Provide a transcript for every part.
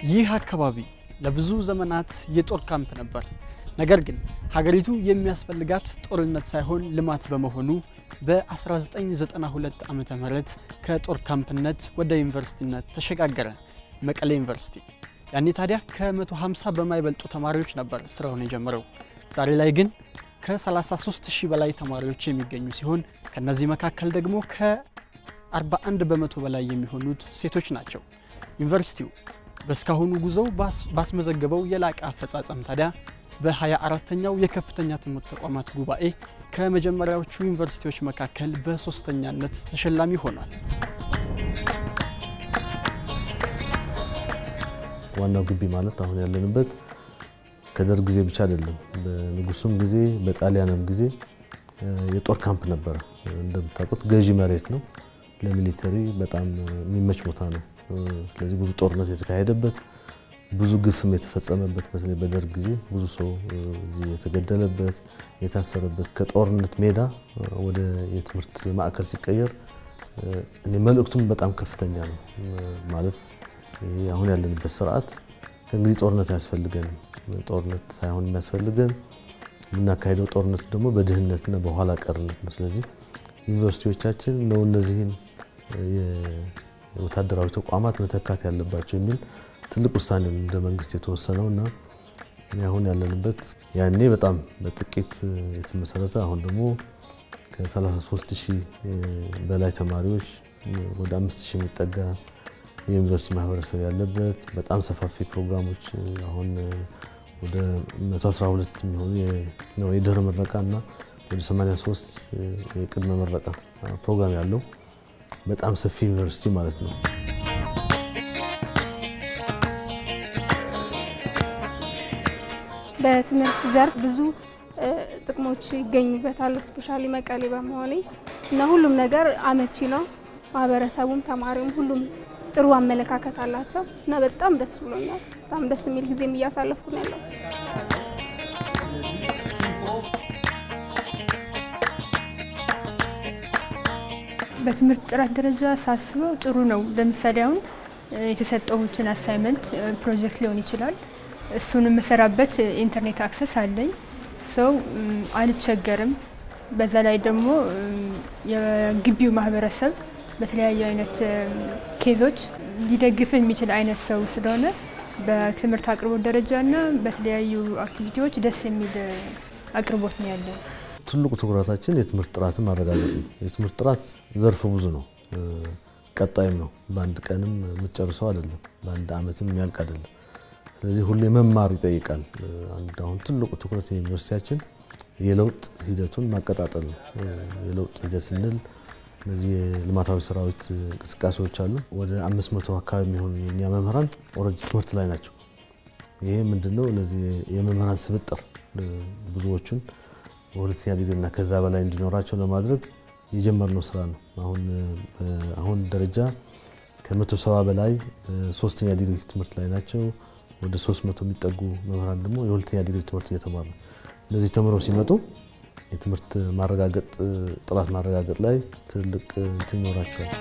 ይህ አካባቢ ለብዙ ዘመናት የጦር ካምፕ ነበር። ነገር ግን ሀገሪቱ የሚያስፈልጋት ጦርነት ሳይሆን ልማት በመሆኑ በ1992 ዓ ም ከጦር ካምፕነት ወደ ዩኒቨርሲቲነት ተሸጋገረ መቀሌ ዩኒቨርሲቲ። ያኔ ታዲያ ከ150 በማይበልጡ ተማሪዎች ነበር ስራውን የጀመረው። ዛሬ ላይ ግን ከ33 ሺህ በላይ ተማሪዎች የሚገኙ ሲሆን ከነዚህ መካከል ደግሞ ከ41 በመቶ በላይ የሚሆኑት ሴቶች ናቸው። ዩኒቨርሲቲው በእስካሁኑ ጉዞው ባስመዘገበው የላቀ አፈጻጸም ታዲያ በ24ተኛው የከፍተኛ ትምህርት ተቋማት ጉባኤ ከመጀመሪያዎቹ ዩኒቨርሲቲዎች መካከል በሶስተኛነት ተሸላሚ ሆኗል። ዋናው ግቢ ማለት አሁን ያለንበት ከደርግ ጊዜ ብቻ አይደለም። በንጉሱም ጊዜ በጣሊያንም ጊዜ የጦር ካምፕ ነበረ። እንደምታውቁት ገዢ መሬት ነው። ለሚሊተሪ በጣም የሚመች ቦታ ነው። ስለዚህ ብዙ ጦርነት የተካሄደበት ብዙ ግፍም የተፈጸመበት በተለይ በደርግ ጊዜ ብዙ ሰው እዚህ የተገደለበት የታሰረበት ከጦርነት ሜዳ ወደ የትምህርት ማዕከል ሲቀየር እኔ መልእክቱም በጣም ከፍተኛ ነው። ማለት ይሄ አሁን ያለንበት ስርዓት ከእንግዲህ ጦርነት አያስፈልገንም። ጦርነት ሳይሆን የሚያስፈልገን የምናካሄደው ጦርነት ደግሞ በድህነትና በኋላ ቀርነት ነው። ስለዚህ ዩኒቨርሲቲዎቻችን ነው እነዚህን የወታደራዊ ተቋማት መተካት ያለባቸው የሚል ትልቅ ውሳኔ ነው እንደ መንግስት የተወሰነው እና አሁን ያለንበት ያኔ በጣም በጥቂት የተመሰረተ አሁን ደግሞ ከ33 ሺህ በላይ ተማሪዎች ወደ 5 ሺህ የሚጠጋ የዩኒቨርሲቲ ማህበረሰብ ያለበት በጣም ሰፋፊ ፕሮግራሞች አሁን ወደ 112 የሚሆኑ የድህረ ምረቃ እና ወደ 83 የቅድመ ምረቃ ፕሮግራም ያለው በጣም ሰፊ ዩኒቨርሲቲ ማለት ነው። በትምህርት ዘርፍ ብዙ ጥቅሞች ይገኙበታል። ስፔሻሊ መቀሌ በመሆኔ እና ሁሉም ነገር አመቺ ነው። ማህበረሰቡም ተማሪውም ሁሉም ጥሩ አመለካከት አላቸው እና በጣም ደስ ብሎኛል። በጣም ደስ የሚል ጊዜም እያሳለፍኩ ነው ያለሁት። በትምህርት ጥራት ደረጃ ሳስበው ጥሩ ነው። ለምሳሌ አሁን የተሰጠሁትን አሳይመንት ፕሮጀክት ሊሆን ይችላል እሱን የምሰራበት ኢንተርኔት አክሰስ አለኝ። ሰው አልቸገርም። በዛ ላይ ደግሞ የግቢው ማህበረሰብ በተለያዩ አይነት ኬዞች ሊደግፍ የሚችል አይነት ሰው ስለሆነ በትምህርት አቅርቦት ደረጃና በተለያዩ አክቲቪቲዎች ደስ የሚል አቅርቦት ነው ያለው። ትልቁ ትኩረታችን የትምህርት ጥራትን ማረጋገጥ ነው። የትምህርት ጥራት ዘርፈ ብዙ ነው፣ ቀጣይም ነው። በአንድ ቀንም የምትጨርሰው አይደለም፣ በአንድ አመትም የሚያልቅ አይደለም። ስለዚህ ሁሌ መማር ይጠይቃል። አንድ አሁን ትልቁ ትኩረት የዩኒቨርሲቲያችን የለውጥ ሂደቱን ማቀጣጠል ነው። የለውጥ ሂደት ስንል እነዚህ የልማታዊ ሰራዊት እንቅስቃሴዎች አሉ። ወደ አምስት መቶ አካባቢ የሚሆኑ የእኛ መምህራን ኦልሬዲ ትምህርት ላይ ናቸው። ይሄ ምንድነው? እነዚህ የመምህራን ስብጥር ብዙዎቹን በሁለተኛ ዲግሪና ከዛ በላይ እንዲኖራቸው ለማድረግ የጀመርነው ስራ ነው። አሁን አሁን ደረጃ ከመቶ ሰባ በላይ ሶስተኛ ዲግሪ ትምህርት ላይ ናቸው። ወደ 300 የሚጠጉ መምህራን ደግሞ የሁለተኛ ዲግሪ ትምህርት እየተማሩ ነው። እነዚህ ተምረው ሲመጡ የትምህርት ማረጋገጥ ጥራት ማረጋገጥ ላይ ትልቅ እንትን ይኖራቸዋል።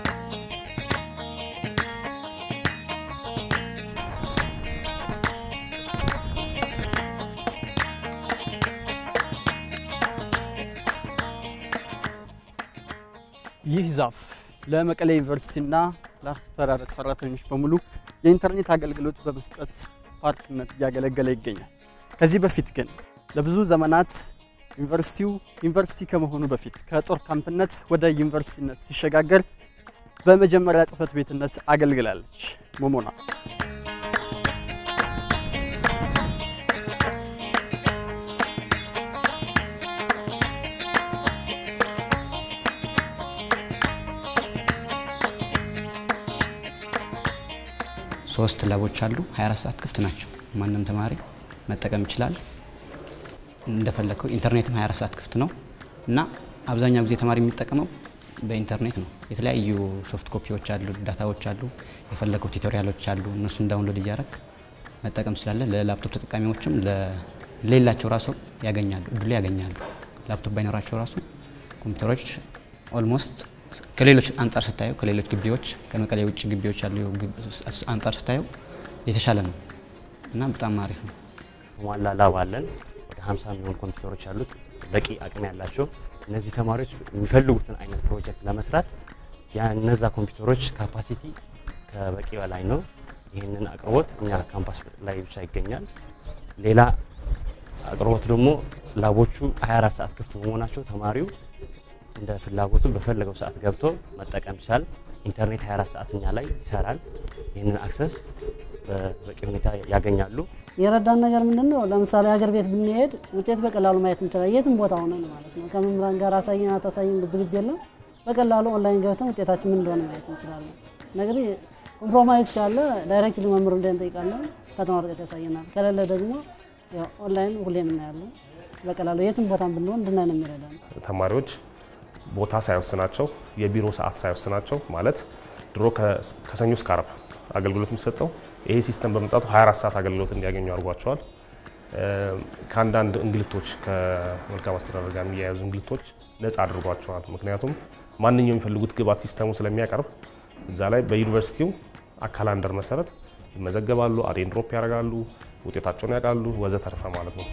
ይህ ዛፍ ለመቀሌ ዩኒቨርሲቲና ለአስተዳደር ሰራተኞች በሙሉ የኢንተርኔት አገልግሎት በመስጠት ፓርክነት እያገለገለ ይገኛል። ከዚህ በፊት ግን ለብዙ ዘመናት ዩኒቨርሲቲው ዩኒቨርሲቲ ከመሆኑ በፊት ከጦር ካምፕነት ወደ ዩኒቨርሲቲነት ሲሸጋገር በመጀመሪያ ጽህፈት ቤትነት አገልግላለች። ሞሞና ሶስት ላቦች አሉ። 24 ሰዓት ክፍት ናቸው። ማንም ተማሪ መጠቀም ይችላል እንደፈለግከው። ኢንተርኔትም 24 ሰዓት ክፍት ነው እና አብዛኛው ጊዜ ተማሪ የሚጠቀመው በኢንተርኔት ነው። የተለያዩ ሶፍት ኮፒዎች አሉ፣ ዳታዎች አሉ፣ የፈለገው ቱቶሪያሎች አሉ። እነሱን ዳውንሎድ እያረክ መጠቀም ስላለ ለላፕቶፕ ተጠቃሚዎችም ለሌላቸው ራሱ ያገኛሉ፣ እድሉ ያገኛሉ። ላፕቶፕ ባይኖራቸው ራሱ ኮምፒውተሮች ኦልሞስት ከሌሎች አንጻር ስታየው ከሌሎች ግቢዎች ከመቀሌ ውጭ ግቢዎች ያሉ አንጻር ስታየው የተሻለ ነው እና በጣም አሪፍ ነው። የተሟላ ላብ አለን። ወደ 50 የሚሆኑ ኮምፒውተሮች አሉት፣ በቂ አቅም ያላቸው። እነዚህ ተማሪዎች የሚፈልጉትን አይነት ፕሮጀክት ለመስራት የነዛ ኮምፒውተሮች ካፓሲቲ ከበቂ በላይ ነው። ይህንን አቅርቦት እኛ ካምፓስ ላይ ብቻ ይገኛል። ሌላ አቅርቦት ደግሞ ላቦቹ 24 ሰዓት ክፍት በመሆናቸው ተማሪው እንደ ፍላጎቱ በፈለገው ሰዓት ገብቶ መጠቀም ይችላል። ኢንተርኔት 24 ሰዓት እኛ ላይ ይሰራል። ይህንን አክሰስ በበቂ ሁኔታ ያገኛሉ። የረዳን ነገር ምንድን ነው? ለምሳሌ ሀገር ቤት ብንሄድ ውጤት በቀላሉ ማየት እንችላለን። የትም ቦታ ሆነን ማለት ነው። ከመምህራን ጋር አሳየን አታሳየን ግብግብ የለም። በቀላሉ ኦንላይን ገብተን ውጤታችን ምን እንደሆነ ማየት እንችላለን። ነገር ኮምፕሮማይዝ ካለ ዳይሬክትሊ መምህሩ እንደ እንጠይቃለን፣ ፈተና ወረቀት ያሳየናል። ከሌለ ደግሞ ያው ኦንላይን ሁሌም እናያለን። በቀላሉ የትም ቦታ ብንሆን እንድናይ ነው የሚረዳን። ተማሪዎች ቦታ ሳይወስናቸው የቢሮ ሰዓት ሳይወስናቸው ማለት ድሮ ከሰኞ እስከ አርብ አገልግሎት የሚሰጠው ይሄ ሲስተም በመምጣቱ 24 ሰዓት አገልግሎት እንዲያገኙ አድርጓቸዋል። ከአንዳንድ እንግልቶች ከመልካም አስተዳደር ጋር የሚያያዙ እንግልቶች ነፃ አድርጓቸዋል። ምክንያቱም ማንኛውም የሚፈልጉት ግብዓት ሲስተሙ ስለሚያቀርብ እዛ ላይ በዩኒቨርሲቲው አካላንደር መሰረት ይመዘገባሉ፣ አዴን ድሮፕ ያደርጋሉ፣ ውጤታቸውን ያውቃሉ፣ ወዘተርፈ ማለት ነው።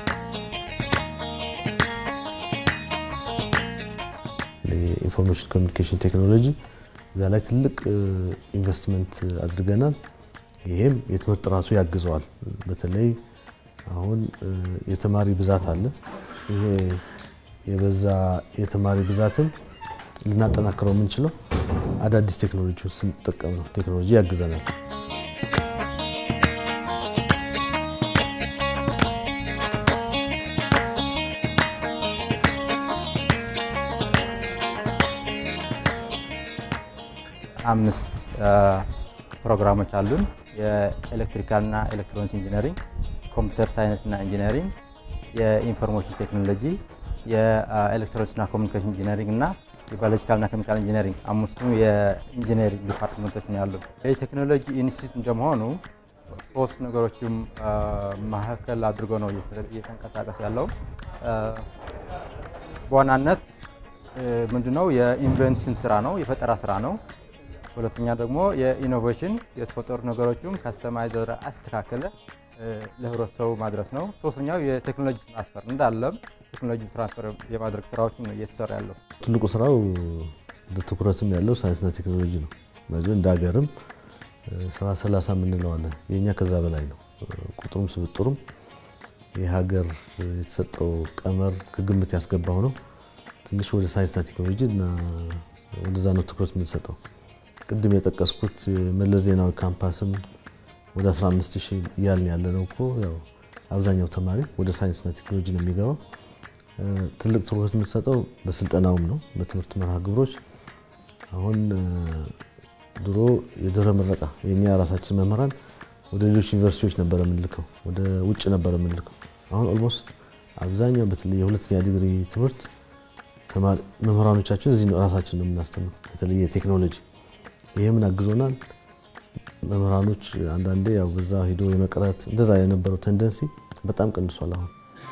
የኢንፎርሜሽን ኮሚኒኬሽን ቴክኖሎጂ እዛ ላይ ትልቅ ኢንቨስትመንት አድርገናል። ይሄም የትምህርት ጥራቱ ያግዘዋል። በተለይ አሁን የተማሪ ብዛት አለ። ይሄ የበዛ የተማሪ ብዛትን ልናጠናክረው የምንችለው አዳዲስ ቴክኖሎጂ ስንጠቀም ነው። ቴክኖሎጂ ያግዘናል። አምስት ፕሮግራሞች አሉን። የኤሌክትሪካልና ኤሌክትሮኒክስ ኢንጂነሪንግ፣ ኮምፒውተር ሳይንስና ኢንጂነሪንግ፣ የኢንፎርሜሽን ቴክኖሎጂ፣ የኤሌክትሮኒክስና ኮሚኒኬሽን ኢንጂነሪንግ እና የባዮሎጂካልና ኬሚካል ኢንጂነሪንግ አምስቱም የኢንጂነሪንግ ዲፓርትመንቶች ነው ያሉን። የቴክኖሎጂ ኢንስቲትዩት እንደመሆኑ ሶስት ነገሮችም ማዕከል አድርጎ ነው እየተንቀሳቀስ ያለው። በዋናነት ምንድነው የኢንቨንሽን ስራ ነው፣ የፈጠራ ስራ ነው። ሁለተኛ ደግሞ የኢኖቬሽን የተፈጠሩ ነገሮችም ከስተማይዝ አስተካከለ ለህብረተሰቡ ማድረስ ነው። ሶስተኛው የቴክኖሎጂ ትራንስፈር እንዳለም ቴክኖሎጂ ትራንስፈር የማድረግ ስራዎችም ነው እየተሰራ ያለው። ትልቁ ስራው ትኩረትም ያለው ሳይንስና ቴክኖሎጂ ነው። በዚህ እንደ ሀገርም ሰባ ሰላሳ የምንለዋለን የእኛ ከዛ በላይ ነው። ቁጥሩም ስብጥሩም የሀገር የተሰጠው ቀመር ከግምት ያስገባው ነው። ትንሽ ወደ ሳይንስና ቴክኖሎጂ እና ወደዛ ነው ትኩረት የምንሰጠው። ቅድም የጠቀስኩት የመለስ ዜናዊ ካምፓስም ወደ 15 ሺህ እያልን ያለ ነው እኮ ያው አብዛኛው ተማሪ ወደ ሳይንስና ቴክኖሎጂ ነው የሚገባው። ትልቅ ትኩረት የምንሰጠው በስልጠናውም ነው፣ በትምህርት መርሃ ግብሮች። አሁን ድሮ የድህረ ምረቃ የእኛ ራሳችን መምህራን ወደ ሌሎች ዩኒቨርሲቲዎች ነበረ የምንልከው፣ ወደ ውጭ ነበረ የምንልከው። አሁን ኦልሞስት አብዛኛው በተለይ የሁለተኛ ዲግሪ ትምህርት መምህራኖቻችን እዚህ ራሳችን ነው የምናስተምረው፣ በተለይ የቴክኖሎጂ ይሄ ምን አግዞናል? መምህራኖች አንዳንዴ ያው በዛ ሂዶ የመቅረት እንደዛ የነበረው ቴንደንሲ በጣም ቀንሷል። አሁን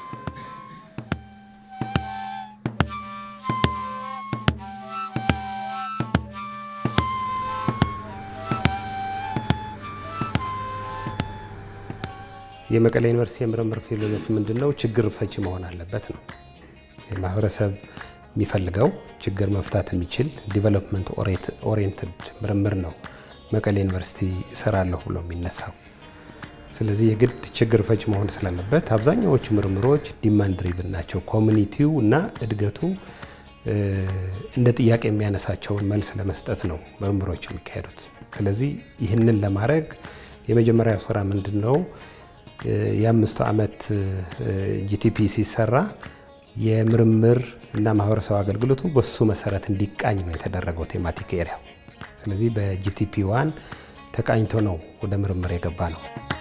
የመቀሌ ዩኒቨርሲቲ የምርምር ፊሎዞፊ ምንድን ነው? ችግር ፈቺ መሆን አለበት ነው። የማህበረሰብ የሚፈልገው ችግር መፍታት የሚችል ዲቨሎፕመንት ኦሪየንትድ ምርምር ነው መቀሌ ዩኒቨርሲቲ እሰራለሁ ብሎ የሚነሳው። ስለዚህ የግድ ችግር ፈች መሆን ስላለበት አብዛኛዎቹ ምርምሮች ዲማንድ ድሪቭን ናቸው። ኮሚኒቲው እና እድገቱ እንደ ጥያቄ የሚያነሳቸውን መልስ ለመስጠት ነው ምርምሮች የሚካሄዱት። ስለዚህ ይህንን ለማድረግ የመጀመሪያ ስራ ምንድን ነው? የአምስቱ ዓመት ጂቲፒ ሲሰራ የምርምር እና ማህበረሰብ አገልግሎቱ በሱ መሰረት እንዲቃኝ ነው የተደረገው ቴማቲክ ኤሪያ። ስለዚህ በጂቲፒ ዋን ተቃኝቶ ነው ወደ ምርምር የገባ ነው።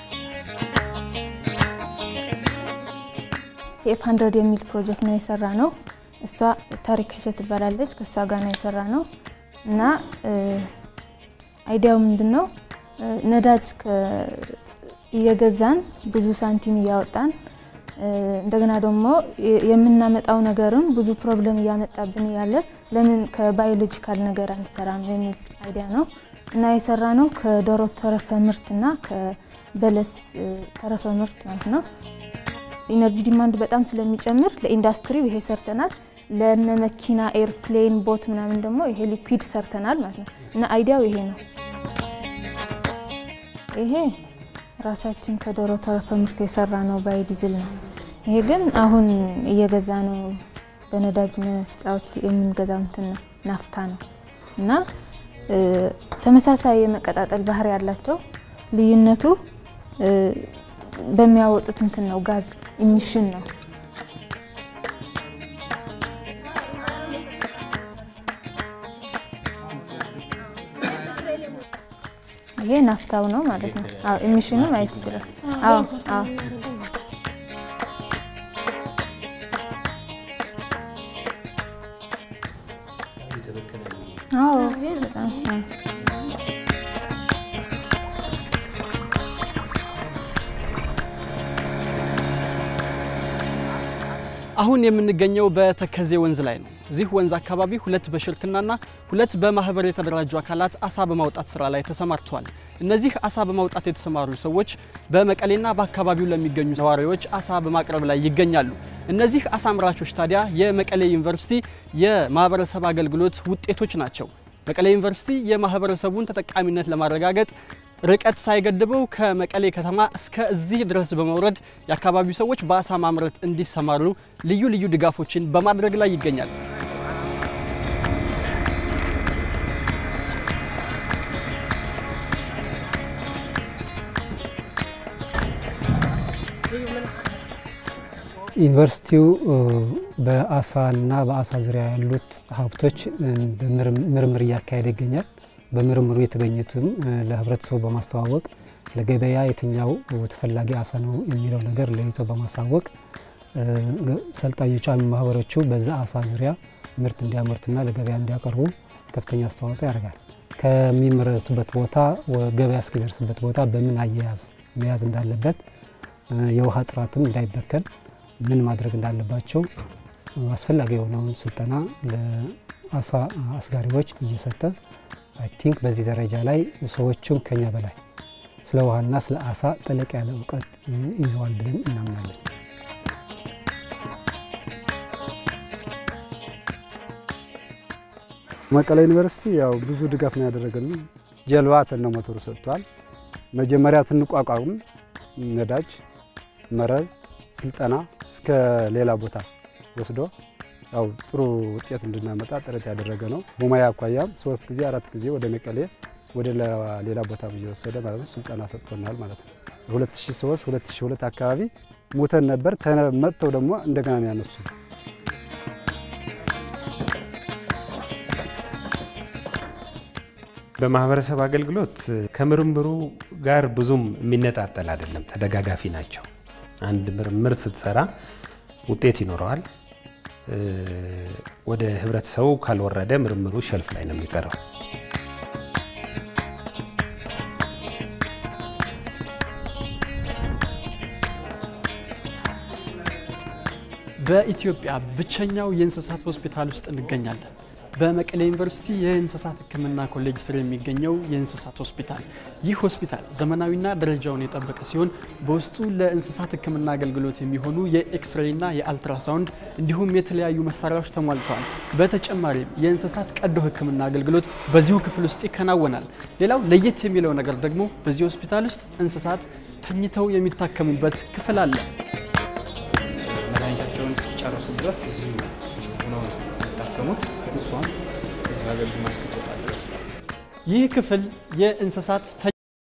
ሴፍ ሀንድረድ የሚል ፕሮጀክት ነው የሰራ ነው። እሷ ታሪክ ሸት ትባላለች። ከእሷ ጋር ነው የሰራ ነው እና አይዲያው ምንድን ነው? ነዳጅ እየገዛን ብዙ ሳንቲም እያወጣን እንደገና ደግሞ የምናመጣው ነገርም ብዙ ፕሮብለም እያመጣብን ያለ ለምን ከባዮሎጂካል ነገር አንሰራም የሚል አይዲያ ነው እና የሰራ ነው ከዶሮ ተረፈ ምርትና ከበለስ ተረፈ ምርት ማለት ነው። ኢነርጂ ዲማንድ በጣም ስለሚጨምር ለኢንዱስትሪው ይሄ ሰርተናል። ለነ መኪና፣ ኤርፕሌን፣ ቦት ምናምን ደግሞ ይሄ ሊኩዊድ ሰርተናል ማለት ነው እና አይዲያው ይሄ ነው። ይሄ ራሳችን ከዶሮ ተረፈ ምርት የሰራ ነው ባዮዲዝል ነው። ይሄ ግን አሁን እየገዛ ነው በነዳጅ መስጫዎች የምንገዛው እንትን ነው ናፍታ ነው እና ተመሳሳይ የመቀጣጠል ባህሪ ያላቸው ልዩነቱ በሚያወጡት እንትን ነው ጋዝ ኢሚሽን ነው። ይሄ ናፍታው ነው ማለት ነው። አዎ ኢሚሽኑ ማየት ይችላል። አዎ አዎ አዎ በጣም አዎ አሁን የምንገኘው በተከዜ ወንዝ ላይ ነው። እዚህ ወንዝ አካባቢ ሁለት በሽርክናና ሁለት በማህበር የተደራጁ አካላት አሳ በማውጣት ስራ ላይ ተሰማርተዋል። እነዚህ አሳ በማውጣት የተሰማሩ ሰዎች በመቀሌና በአካባቢው ለሚገኙ ነዋሪዎች አሳ በማቅረብ ላይ ይገኛሉ። እነዚህ አሳ አምራቾች ታዲያ የመቀሌ ዩኒቨርሲቲ የማህበረሰብ አገልግሎት ውጤቶች ናቸው። መቀሌ ዩኒቨርሲቲ የማህበረሰቡን ተጠቃሚነት ለማረጋገጥ ርቀት ሳይገድበው ከመቀሌ ከተማ እስከ እዚህ ድረስ በመውረድ የአካባቢው ሰዎች በአሳ ማምረት እንዲሰማሩ ልዩ ልዩ ድጋፎችን በማድረግ ላይ ይገኛል። ዩኒቨርሲቲው በአሳና በአሳ ዙሪያ ያሉት ሀብቶች ምርምር እያካሄደ ይገኛል። በምርምሩ የተገኙትም ለህብረተሰቡ በማስተዋወቅ ለገበያ የትኛው ተፈላጊ አሳ ነው የሚለው ነገር ለይቶ በማሳወቅ ሰልጣኞቹ ማህበሮቹ በዛ አሳ ዙሪያ ምርት እንዲያመርቱና ለገበያ እንዲያቀርቡ ከፍተኛ አስተዋጽኦ ያደርጋል። ከሚመረቱበት ቦታ ገበያ እስኪደርስበት ቦታ በምን አያያዝ መያዝ እንዳለበት፣ የውሃ ጥራትም እንዳይበከል ምን ማድረግ እንዳለባቸው አስፈላጊ የሆነውን ስልጠና ለአሳ አስጋሪዎች እየሰጠ አይ ቲንክ በዚህ ደረጃ ላይ ሰዎቹም ከኛ በላይ ስለ ውሃና ስለ አሳ ጠለቅ ያለ እውቀት ይዘዋል ብለን እናምናለን። መቀሌ ዩኒቨርሲቲ ያው ብዙ ድጋፍ ነው ያደረገልን። ጀልባ ተነ ሞተሩ ሰጥቷል። መጀመሪያ ስንቋቋም ነዳጅ፣ መረብ፣ ስልጠና እስከ ሌላ ቦታ ወስዶ ያው ጥሩ ውጤት እንድናመጣ ጥረት ያደረገ ነው። በሙያ አኳያም ሶስት ጊዜ አራት ጊዜ ወደ መቀሌ ወደ ሌላ ቦታ እየወሰደ ማለት ነው ስልጠና ሰጥቶናል ማለት ነው። 2003 2002 አካባቢ ሞተን ነበር። መጥተው ደግሞ እንደገና ነው ያነሱ። በማህበረሰብ አገልግሎት ከምርምሩ ጋር ብዙም የሚነጣጠል አይደለም፣ ተደጋጋፊ ናቸው። አንድ ምርምር ስትሰራ ውጤት ይኖረዋል። ወደ ህብረተሰቡ ካልወረደ ምርምሩ ሸልፍ ላይ ነው የሚቀረው። በኢትዮጵያ ብቸኛው የእንስሳት ሆስፒታል ውስጥ እንገኛለን። በመቀሌ ዩኒቨርሲቲ የእንስሳት ሕክምና ኮሌጅ ስር የሚገኘው የእንስሳት ሆስፒታል። ይህ ሆስፒታል ዘመናዊና ደረጃውን የጠበቀ ሲሆን በውስጡ ለእንስሳት ሕክምና አገልግሎት የሚሆኑ የኤክስሬይና የአልትራሳውንድ እንዲሁም የተለያዩ መሳሪያዎች ተሟልተዋል። በተጨማሪም የእንስሳት ቀዶ ሕክምና አገልግሎት በዚሁ ክፍል ውስጥ ይከናወናል። ሌላው ለየት የሚለው ነገር ደግሞ በዚህ ሆስፒታል ውስጥ እንስሳት ተኝተው የሚታከሙበት ክፍል አለ። መድኃኒታቸውን እስኪጨርሱ ድረስ እዚሁ ሆነው ነው የሚታከሙት። እሷም እዚሁ አገልግማ እስክትወጣ ድረስ ነው። ይህ ክፍል የእንስሳት